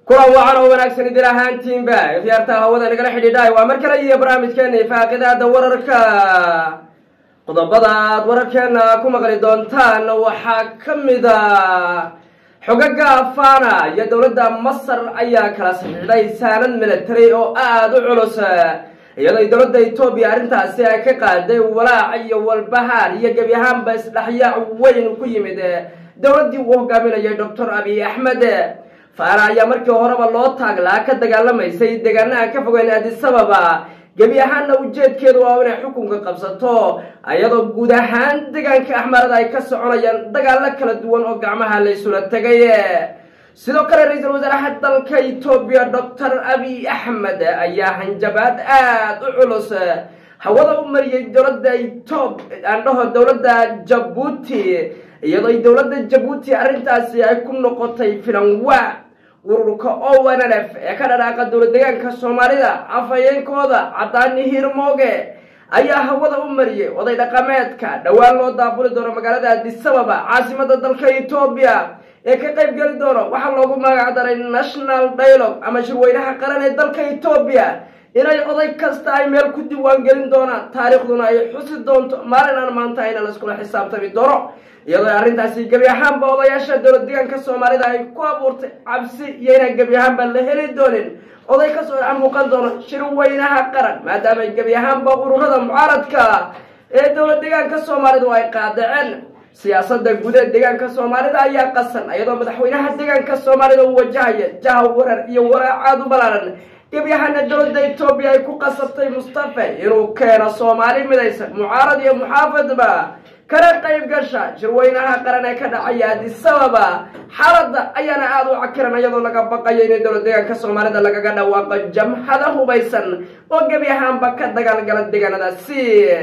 kulan wacan oo wanaagsan idin ahaantiinba ikhyaarta hawada nagala xidhiidhaay waa mar kale iyo barnaamijkeena ifaaqidaada wararka qodobada aad wararkeena ku maqli doontaan waxaa ka mida xogaga afana iyo dowladda masar ayaa kala saxiixday saanad military oo aada u culus iyadoo dowladda etoobiya arrintaasi ay ka qaaday walaac iyo walbahaar iyo gebi ahaanba isdhexyaac weyn ku yimid dowladdii uu hogaaminayay doctor abiy axmed faana ayaa markii horeba loo taaglaa ka dagaalamaysay deegaanaha ka fogeyn adisababa gebi ahaanna ujeedkeedu waa inay xukunka qabsato iyadoo guud ahaan deegaanka axmarada ay ka soconayaan dagaalo kala duwan oo gacmaha la isula tegay sidoo kale ra-iisul wasaaraha dalka etoobiya doctor abiy axmed ayaa hanjabaad aada u culus hawada u mariyey dowladda etob aandhaho dowladda jabuuti iyadoo dowladda jabuuti arrintaasi ay ku noqotay filanwa ururka ownf ee ka dhadhaaqa dowlad deegaanka soomaalida afhayeenkooda cadaani hirmooge ayaa hawada u mariyey oday dhaqameedka dhowaan loo daabuli doono magaalada adisababa caasimada dalka etoobiya ee ka qayb geli doono waxaa loogu magac daray national dialogue ama shirweynaha qaran ee dalka etoobiya inay oday kasta ay meel ku diiwaan gelin doonaan taariikhduna ay xusi doonto maalin aan maanta ayna laiskula xisaabtami doono iyadoo arrintaasi gebi ahaanba odayaasha dowlad deegaanka soomaalida ay ku abuurtay cabsi iyo inaan gebi ahaanba la heli doonin oday kasoo dhex muuqan doono shirweynaha qaran maadaama gebi ahaanba ururada mucaaradka ee dowlad deegaanka soomaalidu ay qaadaceen siyaasada guud ee deegaanka soomaalida ayaa qasan iyadoo madaxweynaha deegaanka soomaalida uu wajahaya jaha warar iyo waraacaad u balaaran gebi ahaana dowladda etoobiya ay ku qasabtay mustafe inuu keeno soomaali midaysan mucaarad iyo muxaafadba kana qayb gasha shirweynaha qaran ee ka dhacaya adisababa xaaladda ayaana aada u cakiran iyadoo laga baqayo in dowlad deegaanka soomaalida lagaga dhawaaqo jamhada hubaysan oo gebi ahaanba ka dagaalgala deegaanadaasi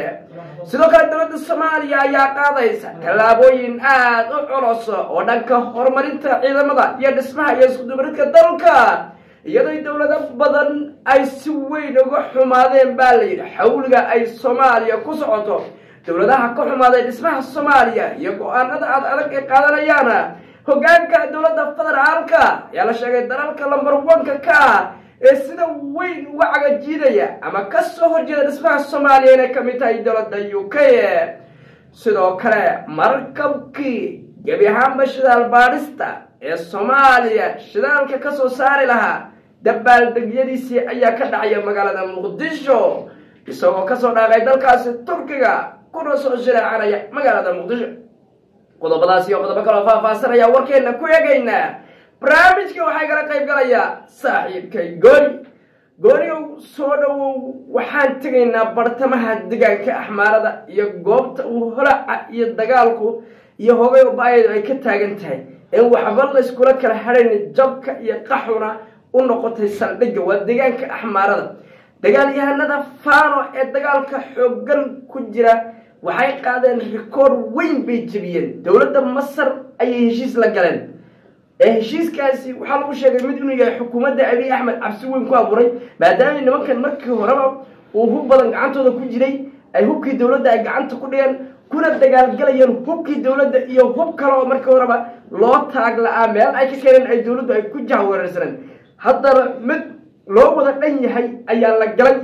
sidoo kale dowladda soomaaliya ayaa qaadaysa tallaabooyin aada u culus oo dhanka horumarinta ciidamada iyo dhismaha iyo iskudubaridka dalka iyadoo dowlado badan ay si weyn uga xumaadeen baa la yidhi xawliga ay soomaaliya ku socoto dowladaha ka xumaaday dhismaha soomaaliya iyo go-aanada aad adag ay qaadanayaana hogaanka dowladda federaalka ayaa la sheegay dalalka lamber one-ka ka ah ee sida weyn uga cagajiidaya ama ka soo horjeeda dhismaha soomaaliya inay ka mid tahay dowladda u k sidoo kale markabkii gebi ahaanba shidaal baadhista ee soomaaliya shidaalka ka soo saari lahaa dabaaldegyadiisii ayaa ka dhacaya magaalada muqdisho isagoo kasoo dhaaqay dalkaasi turkiga kuna soo shiraacanaya magaalada muqdisho qodobadaas iyo qodobo kaloo faahfaasanaya warkeena ku eegaynaa barnaamijka waxaa kala qayb galayaa saaxiibkay gooni goonigow soo dhowow waxaan tegaynaa bartamaha deegaanka axmaarada iyo goobta uu holaca iyo dagaalku iyo hogay ba-ayadu ay ka taagan tahay in waxba layskula kala hadhayn jabka iyo qaxuna u noqotay saldhigga waa deegaanka axmaarada dagaalyahanada fano ee dagaalka xooggan ku jira waxay qaadeen rikoord weyn bay jebiyeen dowladda masar ayay heshiis la galeen ee heshiiskaasi waxaa lagu sheegay mid inuu yahay xukuumadda abiy axmed cabsi weyn ku abuuray maadaama nimankan markii horeba uu hub badan gacantooda ku jiray ay hubkii dowladda ay gacanta ku dhigeen kuna dagaalgalayeen hubkii dowladda iyo hub kale oo markii horeba loo taag la-aa meel ay ka keeneen ay dowladdu ay ku jahweerarsaneen haddana mid loo wada dhan yahay ayaa la galay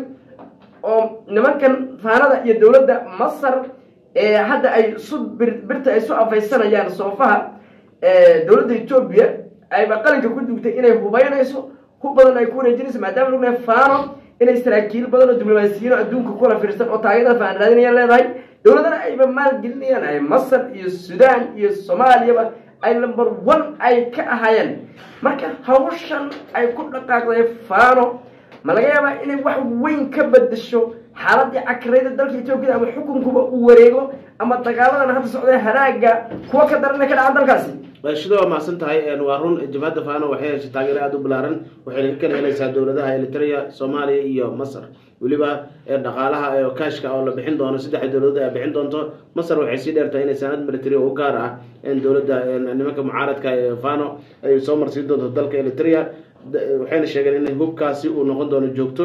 oo nimankan faanada iyo dowladda masar ee hadda ay isu birta ay isu afaysanayaan soofaha dowladda etoobiya ayba qalinka ku dugtay inay hubaynayso hub badan ay ku wareejinayso maadaama ognahay fano inay saraakiil badan oo diblomaasiyiino adduunka kula fiirsan oo taageerada faan raadinayaan leedahay dowladana ayba maalgelinayaan ay masar iyo sudan iyo soomaaliyaba ay number one ay ka ahaayeen marka hawshan ay ku dhaqaaqday fano ma laga yaabaa inay wax weyn ka bedesho xaaladii cakrayda dalka etoobiya ama xukunkuba uu wareego ama dagaaladan hadda socday haraaga kuwa ka daran ka dhacan dalkaasi shida waa macsan tahay waa run jabhadda fano waxay heshay taageero aada u balaaran waxayna ka kala helaysaa dowladaha eritrea soomaaliya iyo masar weliba dhaqaalaha kashka oo la bixin doono saddexa dowladood ay bixin doonto masar waxay sii dheertahay inay saanad military u gaar ah dowladda nimanka mucaaradka ee fano ay soo marsiin doonto dalka eritrea waxayna sheegeen in hubkaasi uu noqon doono joogto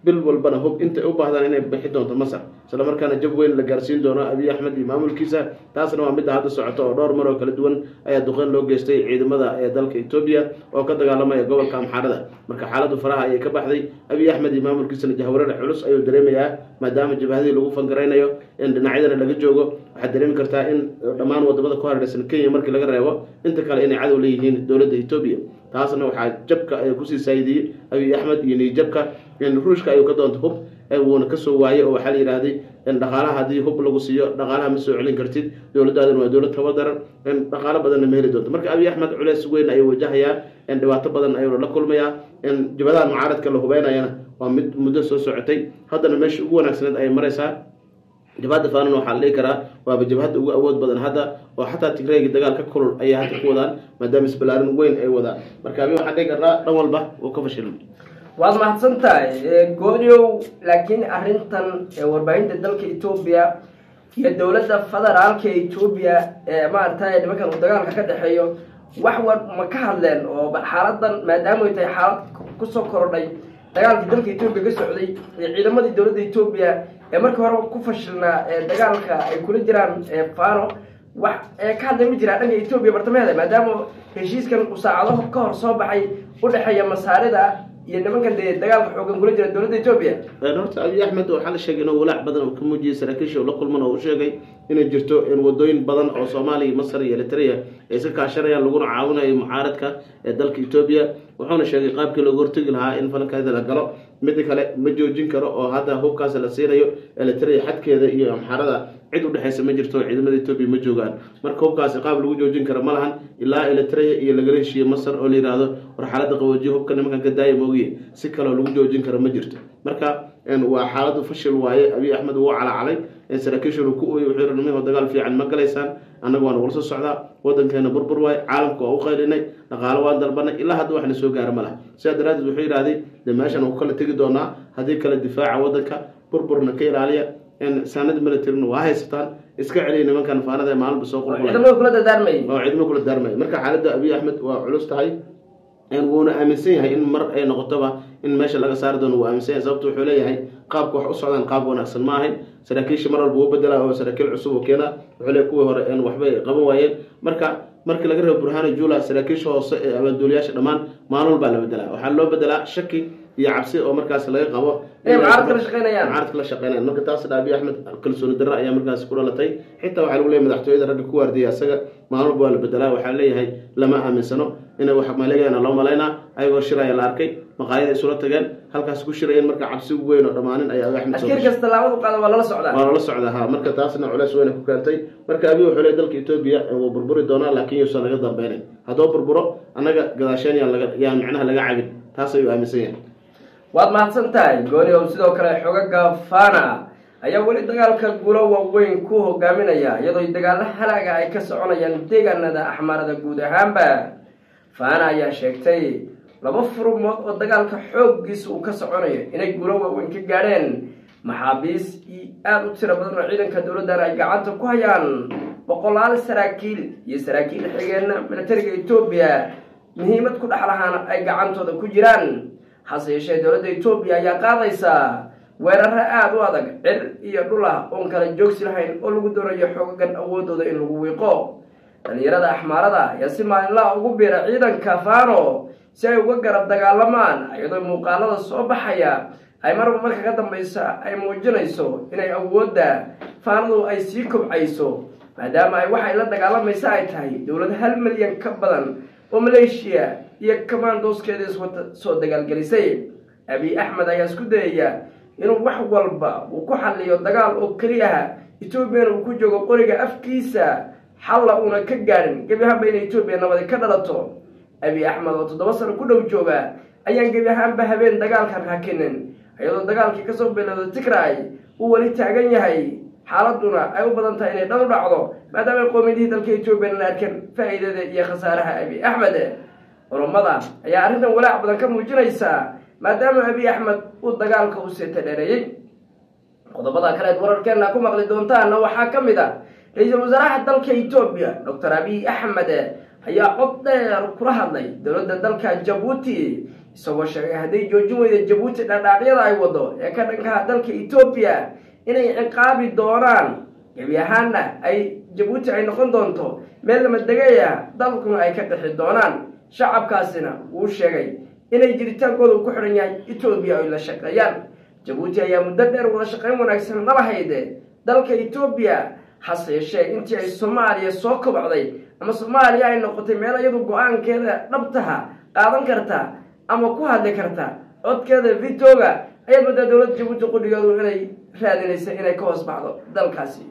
bil walbana hub intay u baahdaan inay bixi doonto masar isla markaana jab weyn la gaarsiin doono abiy axmed iyo maamulkiisa taasna waa midda hadda socoto oo dhowr mar oo kala duwan ayaa duqeyn loo geystay ciidamada ee dalka etoobiya oo ka dagaalamaya gobolka amxaarada marka xaaladdu faraha ayay ka baxday abiy axmed iyo maamulkiisana jahwareer culus ayuu dareemayaa maadaama jabhadii lagu fangaraynayo in dhinacyadana laga joogo waxaad dareemi kartaa in dhammaan wadamada ku hareeraysan kenya markii laga reebo inta kale inay cadow leeyihiin dowladda etoobiya taasna waxaa jabka ay kusii saayidiyey abiy axmed iyo niyjabka ruushka ayuu ka doonta hub wuuna kasoo waayey oo waxaa la yidhaahday dhaqaalaha haddii hub lagu siiyo dhaqaalaha ma soo celin kartid dowladdaadana waa dowlad tabadaran dhaqaalo badanna ma heli doonto marka abiy axmed culeys weyn ayuu wajahayaa dhibaato badan ayuuna la kulmayaa jabadaha mucaaradka la hubeynayana waa mid muddo soo socotay haddana meesha ugu wanaagsaneed ayay maraysaa jabhadda faanana waxaa la dhihi karaa waaba jabhadda ugu awood badan hadda oo xataa tigreegi dagaal ka kulul ayay hadda ku wadaan maadaama isbalaarin weyn ay wadaan marka abi waxaan dhihi karnaa dhan walba uu ka fashilmay waad mahadsan tahay gooniow laakiin arrintan warbaahinta dalka etoobiya iyo dowladda federaalka etoobiya ee maaragtay nimankan uu dagaalka ka dhexeeyo wax war ma ka hadleen oo bal xaaladan maadaama ay tahay xaalad kusoo korodhay dagaalkii dalka etoobiya ka socday iyo ciidamadii dowladda etoobiya ee markii hore ku fashilnaa ee dagaalka ay kula jiraan fano wax ee ka hadlay ma jiraa dhanka etoobiya bartamaheeda maadaama heshiiskan uu saacado ka hor soo baxay u dhexeeya masaarida iyo nimankan dee dagaalka xoogan kula jira dowladda etoobiya horta abiy axmed waxaa la sheegay inuu walaac badan uu ka muujiyey saraakiisha uu la kulman oo uu sheegay inay jirto in wadooyin badan oo soomaaliya masar iyo eritrea ay iska kaashanayaan laguna caawinayo mucaaradka ee dalka etoobiya wuxuuna sheegay qaabkii looga hortegi lahaa in falankaada la galo midda kale ma joojin karo oo hadda hubkaas la siinayo eritrea xadkeeda iyo amxarada cid udhexaysa ma jirto ciidamada etoobiya ma joogaan marka hubkaasi qaab lagu joojin karo ma lahan ilaa eritrea iyo lagala heshiiye masar oo la yihahdo war xaaladda qaboojiye hubka nimankan ka daaya moogiye si kaloo lagu joojin karo ma jirto marka waa xaaladu fashil waaye abiy axmed wuu calacalay saraakiishuna ku ooyey wuxuu yihi nimanka dagaal fiican ma galaysaan annaga waana wala soo socdaa wadankeena burbur waaye caalamka waa u qaylinay dhaqaalo waan dalbanay ilaa hadda wax na soo gaara ma laha sidaa daraaddeed wuxuu yidhahday dee meeshan uu kala tegi doonaa haddii kale difaaca wadanka burburna ka ilaaliya saanada militarina waa haysataan iska celiya nimankan faanada ee maalinba soo qulqulay ciidamada kula dardaarmay oo ciidamo kula daarmaya marka xaaladda abiy axmed waa culus tahay wuuna aaminsan yahay in mar ay noqotoba in meesha laga saari doono wuu aaminsan yahay sababto wuxuu leeyahay qaabka wax u socdaan qaab wanaagsan ma ahayn saraakiisha mar walba uu bedelaa oo saraakiil cusub oo keena wuxuu leeyahay kuwii hore waxbay qaban waayeen marka markii laga reebo burhano jula saraakiisha hoose ee abaanduuliyaasha dhammaan maalin walbaa la bedelaa waxaa loo bedelaa shaki iyo cabsi oo markaas laga qabo inay mucaaradka la shaqeynayaan mucaaradka la shaqeynayaan marka taasna abiy axmed kalsooni darro ayaa markaas ku dhalatay xitaa waxaa lagu leeyahay madaxtooyada ragga ku waardiya isaga maalin walba waa la bedelaa waxaa leeyahay lama aaminsano inay wax maleegayana loo malaynaa ayagoo shiraya la arkay maqaayada isula tageen halkaas ku shirayeen marka cabsi weyn oo dhammaanin ayaa abiy axmed soo askari kasta laabadu qaada waa lala socdaa waa lala socdaa ha marka taasna culeys weyna ku keentay marka abiy wuxuu leeyahay dalka etoobiya wuu burburi doonaa laakiin yuusan laga dambeynay haddoo burburo annaga gadaasheen yaan laga yaan micnaha laga cabin taas ayuu aaminsan yahay waad mahadsan tahay gooni oo sidoo kale xogaga fana ayaa weli dagaalka gulo waaweyn ku hogaaminaya iyadoo dagaalo halaaga ay ka soconayaan deegaanada axmaarada guud ahaanba fana ayaa sheegtay laba furumood oo dagaalka xooggiisa uu ka soconayo inay gulo waaweyn ka gaadheen maxaabiis aada u tiro badan oo ciidanka dowladdan ay gacanta ku hayaan boqolaal saraakiil iyo saraakiil xigeenna militariga etoobiya muhiimad ku dhex lahaana ay gacantooda ku jiraan hase yeeshee dowladda etoobiya ayaa qaadaysaa weeraro aada u adag cir iyo dhul ah oon kala joogsi lahayn oo lagu doonayo xoogagan awoodooda in lagu wiiqo dhalinyarada axmaarada ayaa si maalinlaha ugu biira ciidanka fano si ay uga garab dagaalamaan iyadoo muuqaalada soo baxaya ay marba marka ka dambaysa ay muujinayso inay awoodda faanadu ay sii kobcayso maadaama ay waxay la dagaalamaysa ay tahay dowlad hal milyan ka badan oo maleeshiya iyo commandoskeeda iswata soo dagaalgelisay abiy axmed ayaa isku dayaya inuu wax walba uu ku xaliyo dagaal oo keliyaha etoobiyana uu ku joogo qoriga afkiisa xalla uuna ka gaadhin gebi ahaanba inay etoobiya nabadi ka dhalato abiy axmed oo toddoba sano ku dhow jooga ayaan gebi ahaanba habeen dagaalkan hakinin iyadoo dagaalkii kasoo bilowda tigray uu weli taagan yahay xaaladuna ay u badan tahay inay dhan u dhacdo maadaama qoomiyadihii dalka etoobiya la arkeen faa'iidada iyo khasaaraha abiy axmed culammada ayaa arrintan walaac badan ka muujinaysa maadaama abiy axmed uu dagaalka u seeta dheereeyey qodobada kaleed wararkeena ku maqli doontaana waxaa ka mid a ra-iisul wasaaraha dalka etoobiya doctor abiy axmed ayaa cod dheer kula hadlay dowladda dalka jabuuti isagoo sheegay hadday joojin weyda jabuuti dhadhaacyada ay wado ee ka dhankaha dalka etoobiya inay ciqaabi doonaan gebi ahaanna ay jabuuti ay noqon doonto meel lama degaya dalkuna ay ka dhixi doonaan shacabkaasina wuu sheegay inay jiritaankooda uu ku xidhan yahay etoobiya ay la shaqeeyaan jabuuti ayaa muddo dheer wada shaqayn wanaagsan nala hayde dalka etoobiya hase yeeshee intii ay soomaaliya soo kobocday ama soomaaliya ay noqotay meel iyadu go-aankeeda dhabtaha qaadan karta ama ku hadli karta codkeeda vitoga ayaad moodaa dowladda jabuuti qudhigeedu inay raadinaysa inay ka hoos baxdo dalkaasi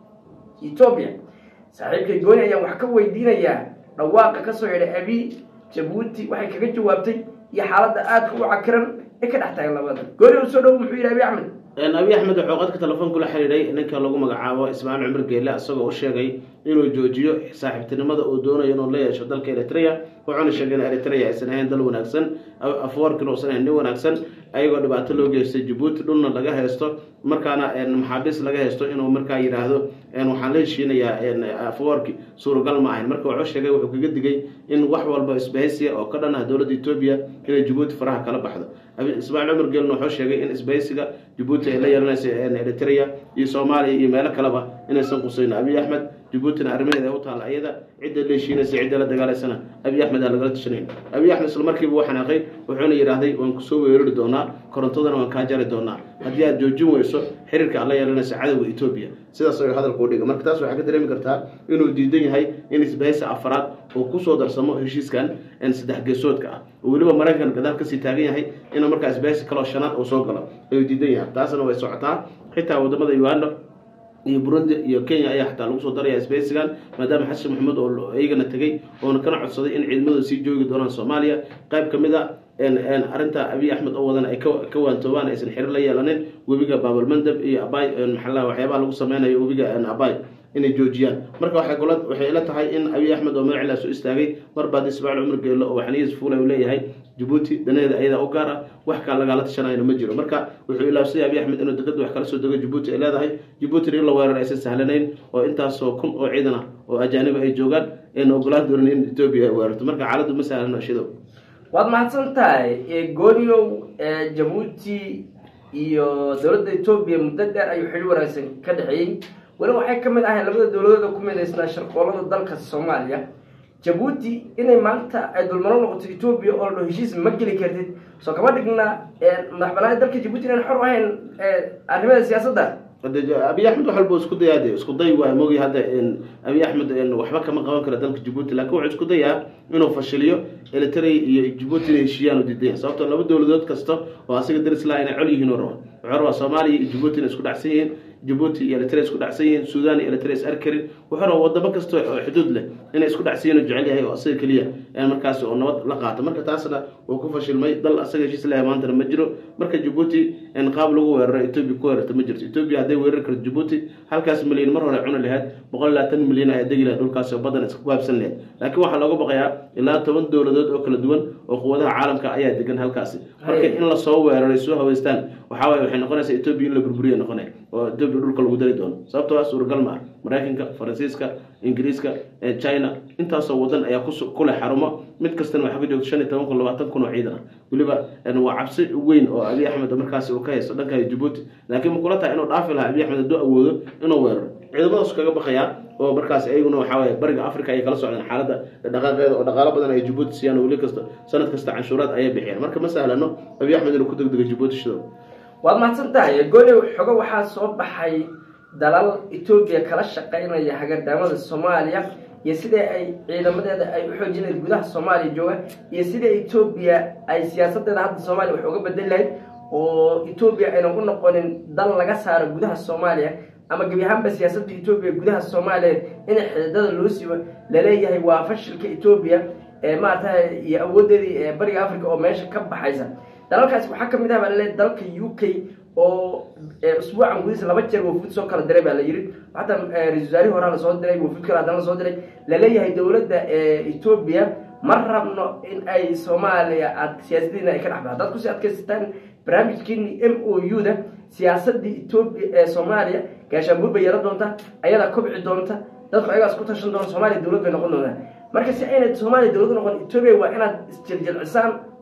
etoobiya saaxiibkay gooni ayaan wax ka weydiinayaa dhawaaqa kasoo yidhay abi jabuuti waxay kaga jawaabtay iyo xaaladda aadka u cakiran ee ka dhex taagan labada gooni u soo dhow muxuu yidhi abi axmed abi axmed wuxuu qadka telefoonku la xidhiidhay ninka lagu magacaabo ismaaciil cumar geelle isagoo u sheegay inuu joojiyo saaxiibtinimada uu doonayo inuu la yeesho dalka eritrea wuxuuna sheegay in eritrea aysan ahayn dal wanaagsan afwarkina uusan ahayn nin wanaagsan ayagoo dhibaato loo geystay jabuuti dhulna laga haysto markaana maxaabiis laga haysto inuu markaa yidhaahdo waxaan la heshiinayaa afwarki suuragal ma ahayn marka wuxuu sheegay wuxuu kaga digay in wax walba isbahaysiya oo ka dhan ah dowladda etoobiya inay jabuuti faraha kala baxdo ismaaciil cumar geelna wuxuu sheegay in isbahaysiga jabuuti ay la yeelanayso eritrea iyo soomaaliya iyo meelo kaleba inaysan qusayn abiy axmed jabuutina arrimaheeda u taalla ayada cidda la heshiinaysa cidda la dagaalaysana abiy axmed aa lagala tashanayn abiy axmed isla markiiba uu xanaaqay wuxuuna yidhaahday waan kusoo weerari doonaa korontadana waan kaa jari doonaa haddii aad joojin weyso xiriirka aad la yeelanaysa cadowga etoobiya sidaas ayuu hadalka u dhigay marka taas waxaa ka dareemi kartaa inuu diidan yahay in isbahaysa afaraad uu kusoo darsamo heshiiskan saddex geesoodka ah oo weliba maraykan gadaal kasii taagan yahay inuu markaa isbahaysa kaloo shanaad uu soo galo ayuu diidan yahay taasna way socotaa xitaa wadamada uganda iyo burundi iyo kenya ayaa xataa lagu soo daraya sbeysigan maadaama xasan maxamuud oo iyagana tegey oona kana codsaday in ciidamadooda sii joogi doonaan soomaaliya qayb ka mid a arrinta abiy axmed oo wadan ay ka waantoobaan aysan xiriir la yeelanin webiga baabalmandab iyo abay maxaa waxyaabaha lagu sameynayo webiga abay inay joojiyaan marka waxay kula waxay ila tahay in abiy axmed oo magacilaa soo istaagay mar baad ismaaciil cumar geelo oo waxniyis fuulay uu leeyahay jabuuti danaheeda ayadaa u gaar ah wax kaa lagala tashanayna ma jiro marka wuxuu ilaabsayay abiy axmed inuu degada wax kala soo dego jabuuti ay leedahay jabuutina in la weerar aysan sahlanayn oo intaasoo kun oo ciidan ah oo ajaaniba ay joogaan ayna ogolaan doonin in etoobiya ay weerarto marka xaaladdu ma sahlano shidow waad mahadsan tahay gooniyow jabuuti iyo dowladda etoobiya muddo dheer ayuu xidhi wanaagsan ka dhexeeyey weliba waxay ka mid ahayn labada dowladooda ku midaysnaa sharqoolada dalka soomaaliya jabuuti inay maanta ay dulmaro noqoto etoobiya oo la heshiis ma geli kartid soo kama dhigna madax banaanid dalka jabuuti inaan xor ahayn arrimada siyaasadda abiy axmed wax walba isku dayaa de isku day waa mogi hadda abiy axmed waxba kama qaban karo dalka jabuuti laakiin wuxuu isku dayaa inuu fashiliyo eritrea iyo jabuuti inay heshiiyaan u diidaya sababtoo laba dowladood kasta oo asiga daris laha inay col yihiin u raba wuxuu rabaa soomaaliya iyo jabuuti inay isku dhacsan yihiin jabuuti iyo eritrea isku dhacsan yihiin sudan iyo eritrea is arkarin wuxuu rabaa wadamo kasta oo xuduud leh inay isku dhacsan yihin oo jecel yahay oo asaga keliya markaas oo nabad la qaato marka taasna wuu ku fashilmay dal asaga heshiis lehay maantana ma jiro marka jabuuti qaab lagu weeraro etoobiya ku weerarta ma jirto etoobiya hadday weerari karto jabuuti halkaas milyan mar hore cuni lahayd boqol iyo labaatan milyan ayaa degi lahayd dhulkaas oo badan iska kuhaabsan lahayd laakiin waxaa looga baqayaa ilaa toban dowladood oo kala duwan oo quwadaha caalamka ayaa degan halkaasi marka in lasoo weeraray soo haweystaan waxaa waye waxay noqonaysaa etoobiya in la burburiya noqonay oo etoobiya dhulka lagu dari doono sababtoo ah suuragal ma ah maraykanka faransiiska ingiriiska china intaasoo wadan ayaa ku leh xarumo mid kastana waxaa ka joogta shan iyo toban kun labaatan kun oo ciidan ah weliba waa cabsi weyn oo abiy axmed markaasi uu ka haysto dhanka jabuuti laakiin ma kula tahay inuu dhaafi lahaa abiy axmed hadduu awoodo inuu weeraro ciidamadaas kaga baqayaa oo markaas ayaguna waxaa waye bariga africa ayay kala socdeen xaaladda dhaqaaqeeda oo dhaqaalo badan ay jabuuti siiyaan oo weli kasta sanad kasta canshuuraad ayay bixiyaan marka ma sahlano abiy axmed inuu ku degdego jabuuti shidow waad mahadsan tahay gooniw xogo waxaa soo baxay dalal etoobiya kala shaqaynaya hagardaamada soomaaliya iyo sida ay ciidamadeeda ay u xoojinayd gudaha soomaaliya jooga iyo sida etoobiya ay siyaasadeeda hadda soomaaliya wax uga bedeli lahayd oo etoobiya aynan u noqonin dal laga saaro gudaha soomaaliya ama gebi ahaanba siyaasadda etoobiya gudaha soomaaliya in xididada loo siibo laleeyahay waa fashilka etoobiya ee maarata iyo awoodeedii ee bariga africa oo meesha ka baxaysa dalalkaasi waxaa kamid ah baa laleeyahy dalka u k oo usbuucan gudihiisa laba jeer wafuud soo kala diray baa la yidhi xataa ra-isul wasaarihi horaa lasoo diray wafuud kale haddana lasoo diray laleeyahay dowladda etoobiya ma rabno in ay soomaaliya aad siyaasadiina ay ka dhex baxdo haddaad kusii adkaysataan barnaamijkiini m o u da siyaasadii etoobiya ee soomaaliya gaashaanbuur bay yeelan doonta ayadaa kobci doonta dadku ayagaas ku tashan doona soomaaliya dowlad bay noqon doontaa marka si aynad soomaaliya dowlad noqon etoobiya waa inaad isjiljilcisaan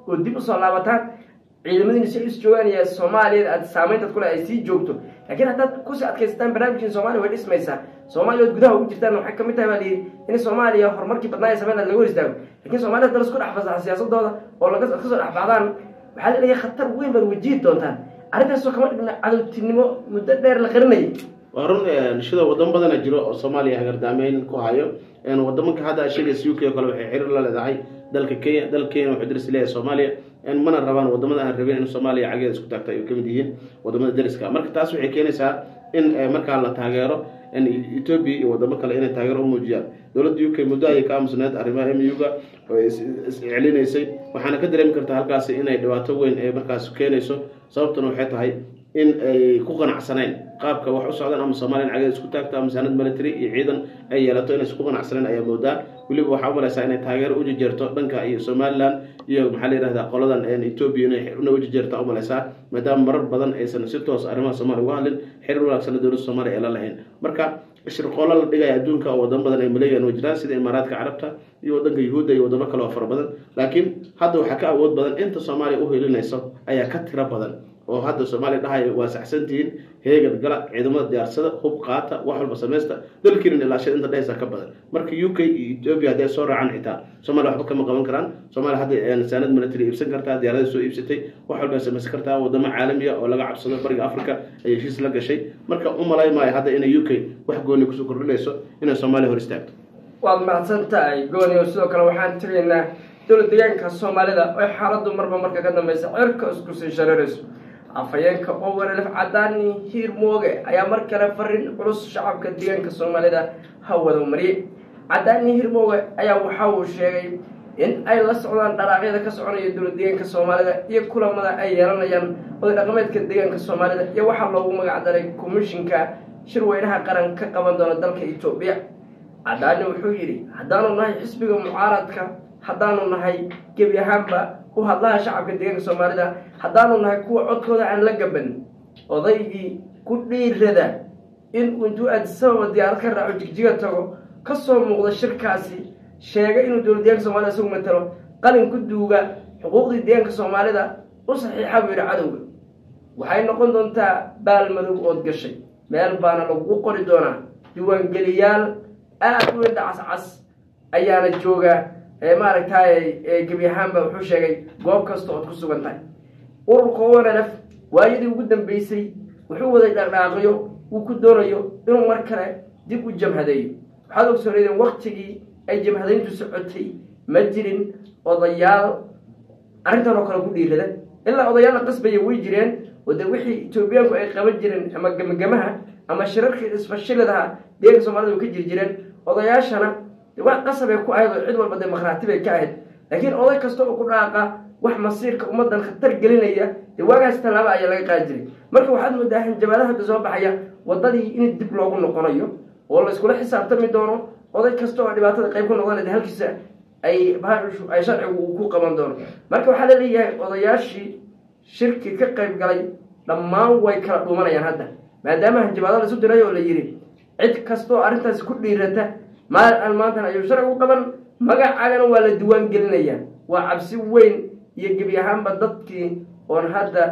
oo dib usoo laabataan ciidamadiina si ay is joogaan iyo soomaaliya aad saameyntaad kule ay sii joogto laakiin haddaad kusii adkaysataan barnaamijkiin soomaaliya way dhismaysaa soomaaliya ood gudaha ugu jirtaan waxay kamid tahay baa layidhi in soomaaliya horumarkii badnaa ee sameyn laga hor istaago lakiin soomaliya hadda lasku dhex fasaxa siyaasadooda oo laga kasoo dhex baxdaan waxaa laleeyahay khatar weyn baad wajihi doontaan arrintaasoo kama dhigna cadowtinimo muddo dheer la qarinayay waa run shida wadamo badana jiro oo soomaaliya hagardaameyn ku hayo wadamanka hadda sheegaysa u k oo kale waxay xiriir la leedahay dalka kenya dalka kenya wuxuu daris leeyahay soomaaliya mana rabaan wadamada aan rabin in soomaaliya cageeda isku taagta ay kamid yihiin wadamada dariska marka taas waxay keenaysaa in markaa la taageero ethoobia iyo wadamo kale inay taageero u muujiyaan dowladda u k muddo ayay ka aamusneed arrimaha m u-ga oo iscelinaysay waxaana ka dareemi kartaa halkaasi inay dhibaato weyn ee markaas keenayso sababtuna waxay tahay in ay ku qanacsaneen qaabka wax u socdaan ama soomaaliya in cageeda isku taagto ama saanad military iyo ciidan ay yeelato inaysan ku qanacsaneen ayaa moodaa weliba waxaa u malaysaa inay taageero u jejeerto dhanka iyo somaliland iyo maxaa la yihahdaa qoladan ethoobia inay una u jejeerta u malaysaa maadaama marar badan aysan si toos arrimaha soomaaliya uga hadlin xiriir wanaagsanna dowladda soomaaliya ay la lahayn marka shirqoolo la dhigaya adduunka oo wadamo badan ay maleegaan way jiraan sida imaaraadka carabta iyo wadanka yuhuudda iyo wadamo kale oo fara badan laakiin hadda waxaa ka awood badan inta soomaaliya u helinayso ayaa ka tiro badan oo hadda soomaaliya dhahaya waa saxsantihiin heegan gala ciidamada diyaarsada hub qaata wax walba samaysta dalkiinan ilaashada inta dhehaysa ka badan marka u k iyo ethoobia hadday soo raacaan xitaa soomaliya waxba kama qaban karaan soomaaliya hadda saanad military iibsan kartaa diyaarada soo iibsatay wax walba samaysan kartaa wadamo caalamiya oo laga cabsado bariga africa ay heshiis la gashay marka u malay maayo hadda inay u k wax gooni kusoo kordhinayso inay soomaaliya hor istaagto waad mahadsan tahay gooniyo sidoo kale waxaan tegaynaa dowlad deegaanka soomaalida oo xaaladdu marba marka ka dambeysa cirka isku sii shareerayso afhayeenka oo walaalif cadaani hiir mooge ayaa mar kale fariin culus shacabka deegaanka soomaalida hawada mariyey cadaani hiir mooge ayaa waxa uu sheegay in ay la socdaan dharaaqyada ka soconaya dowlad deegaanka soomaalida iyo kulamada ay yeelanayaan oday dhaqameedka deegaanka soomaalida iyo waxaa loogu magac daray komishinka shirweynaha qaran ka qaban doona dalka etoobiya cadaani wuxuu yidhi haddaanu nahay xisbiga mucaaradka haddaanu nahay gebi ahaanba u hadlaha shacabka deegaanka soomaalida haddaanu nahay kuwa codkooda aan la gaban odaygii ku dhiirada in uu intuu aadisababa diyaarad ka raaco jigjiga tago ka soo muuqda shirkaasi sheegay inuu dowlad deeganka soomaalida isagu matalo qalin ku duuga xuquuqdii deegaanka soomaalida u saxiixa buu yidhi cadowga waxay noqon doontaa baal madow ood gashay meel baana lagu qori doonaa diiwaangeliyaal aada u indha cascas ayaana jooga maaragtay gebi ahaanba wuxuu sheegay goob kasta ood ku sugan tahay ururka onlf waayadii ugu dambeysay wuxuu waday dhaqdhaaqyo uu ku doonayo inuu mar kale dib u jamhadeeyo waxaad ogsoonaydeen waktigii ay jamhadayntu socotay ma jirin odayaal arrintan oo kale ku dhiirada ilaa odayaal la qasbaya way jireen oo dee wixii etoobiyaanku ay qaban jireen ama gemagamaha ama shirarkii isfashiladaha deeganka soomaalida way ka jiri jireen odayaashana wax qasabay ku ahayd oo cid walba dee makhraati bay ka ahayd laakiin oday kasta oo ku dhaaqa wax masiirka ummaddan khatar gelinaya dee waagaas tallaaba ayaa laga qaadi jiray marka waxaad moodaa hanjabaadaha hadda soo baxaya waddadii in dib loogu noqonayo oo la iskula xisaabtami doono oday kasta oo dhibaatada qayb ku noqdanayda halkiisa ay ay sharcigu uu ku qaban doono marka waxaa la leeyahay odayaashii shirki ka qayb galay dhammaan way kala dhuumanayaan hadda maadaama hanjabaado la isu diray oo la yidhi cid kasta oo arrintaasi ku dhiirata maal aan maantan ayuu sharcigu qaban magacaagana waa la diwaan gelinayaa waa cabsi weyn iyo gebi ahaanba dadkii oon hadda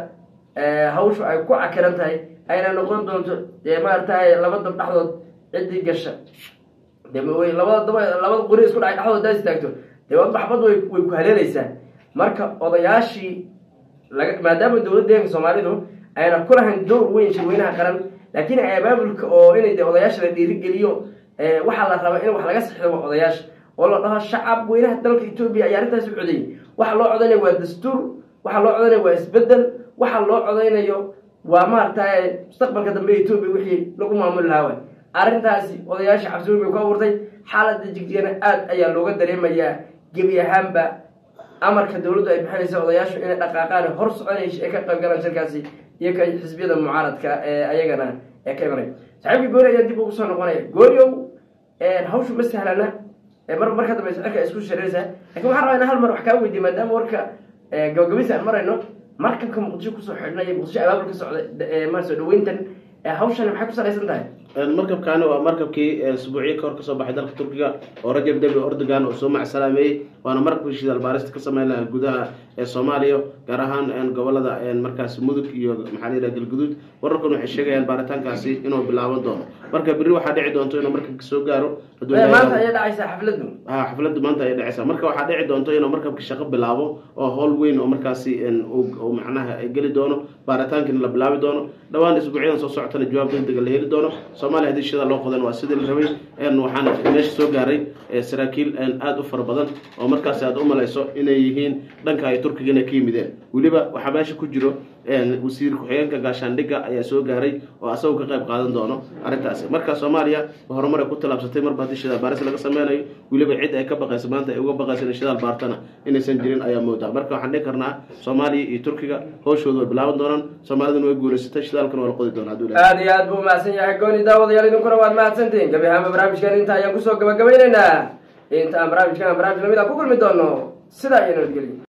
hawshu ay ku cakiran tahay ayna noqon doonto dee maaragtay laba dab dhexdood ciddii gasha de labada daba labada qori isku dhacay dhexdood daa istaagto dee maxbad way way ku haleelaysaa marka odayaashii laga maadaama dowladda deeganka soomaalidu ayna ku lahayn dowr weyn shirweynaha qaran laakiin ay abaabulka oo inay de odayaasha la dhiirigeliyo waxaa la rabaa in wax laga saxido waa odayaasha oo la dhaho shacab weynaha dalka etoobiya ayaa arrintaas u codeeyey waxa loo codaynaya waa dastuur waxa loo codaynaya waa isbedel waxa loo codaynayo waa maaragtay mustaqbalka dambe etoobiya wixii lagu maamuli lahaa waay arrintaasi odayaasha cabsi weyn bay ku abuurtay xaaladda jigdigana aada ayaa looga dareemayaa gebi ahaanba amarka dowladdu ay bixinaysa odayaashu inay dhaqaaqaan hor soconaysa ay ka qayb galaan shirkaasi iyo ka xisbiyada mucaaradka ee ayagana ee ka imanaya saxiibkii gooni ayaa dib ugu soo noqonaya gooniow hawshu ma sahlana mar marka dambe cirka ay isku shareeraysaa lakin waxaan rabaa in hal mar wax kaa weydiye maadaama warka gabagabisa aan marayno markanka muqdisho kusoo xidhnay muqdisho abaabul ka socda mar soo dhaweyntan hawshan maxay ku salaysan tahay markabkaani waa markabkii isbuucyo kahor kasoo baxay dalka turkiga oo rajab debi ordogan oo soo macsalaameeyey waana markabkii shidaal baarista ka sameyn lahaa gudaha ee soomaaliya gaar ahaan gobolada markaas mudug iyo maxaa la yidhaha galguduud wararkan waxay sheegayaan baaritaankaasi inuu bilaaban doono marka berri waxaa dhici doonto inuu markabka soo gaaro maanta ayay dhacaysaa xafladdu ha xafladdu maanta ayay dhacaysaa marka waxaa dhici doonto inuu markabka shaqo bilaabo oo howl weyn oo markaasi uu macnaha geli doono baaritaankiina la bilaabi doono dhowaan isbuucyadan soo socotana jawaab degdega la heli doono soomaaliya haddii shida loo qodan waa sidii la rabay waxaana meesha soo gaaray saraakiil aada u fara badan oo markaasi aad u malayso inay yihiin dhanka ay turkiga inay ka yimideen weliba waxaa meesha ku jiro wasiir ku-xigeenka gaashaandhigga ayaa soo gaaray oo asagoo ka qayb qaadan doono arrintaasi marka soomaaliya horumar ay ku tallaabsatay marba haddii shidaal baaris laga sameynayo weliba cid ay ka baqaysa maanta ay uga baqaysa in shidaal baartana inaysan jirin ayaa moodaa marka waxaan dhihi karnaa soomaaliya iyo turkiga howshooda way bilaaban doonaan soomaaliduna way guulaysatay shidaalkana waa la qodi doonaa hadduu aada iyo aad buu mahadsan yahay gooni daawadayaal idinkuna waad mahadsantihiin gabi ahaanba barnaamijkan inta ayaan kusoo gabagabaynaynaa inta aan barnaamijkan barnaamij lamid a ku kulmi doono sidaa iyo nabadgelyo